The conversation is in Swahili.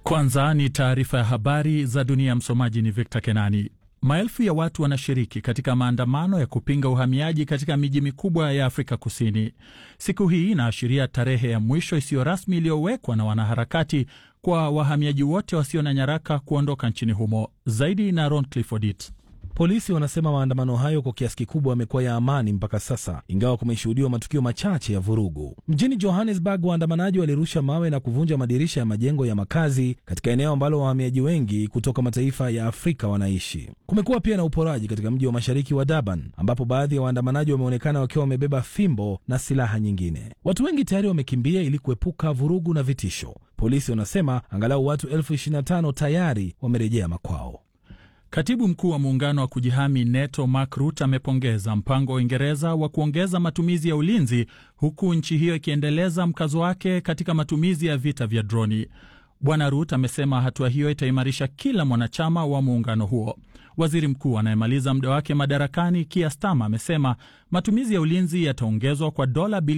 Kwanza ni taarifa ya habari za dunia. Msomaji ni Victor Kenani. Maelfu ya watu wanashiriki katika maandamano ya kupinga uhamiaji katika miji mikubwa ya Afrika Kusini. Siku hii inaashiria tarehe ya mwisho isiyo rasmi iliyowekwa na wanaharakati kwa wahamiaji wote wasio na nyaraka kuondoka nchini humo. Zaidi na Ron Clifford. Polisi wanasema maandamano hayo kwa kiasi kikubwa yamekuwa ya amani mpaka sasa, ingawa kumeshuhudiwa matukio machache ya vurugu. Mjini Johannesburg, waandamanaji walirusha mawe na kuvunja madirisha ya majengo ya makazi katika eneo ambalo wahamiaji wengi kutoka mataifa ya Afrika wanaishi. Kumekuwa pia na uporaji katika mji wa mashariki wa Durban, ambapo baadhi ya waandamanaji wameonekana wakiwa wamebeba fimbo na silaha nyingine. Watu wengi tayari wamekimbia ili kuepuka vurugu na vitisho. Polisi wanasema angalau watu elfu ishirini na tano tayari wamerejea makwao. Katibu mkuu wa muungano wa kujihami NATO Mark Rutte amepongeza mpango wa Uingereza wa kuongeza matumizi ya ulinzi huku nchi hiyo ikiendeleza mkazo wake katika matumizi ya vita vya droni. Bwana Rutte amesema hatua hiyo itaimarisha kila mwanachama wa muungano huo. Waziri mkuu anayemaliza muda wake madarakani Keir Starmer amesema matumizi ya ulinzi yataongezwa kwa dola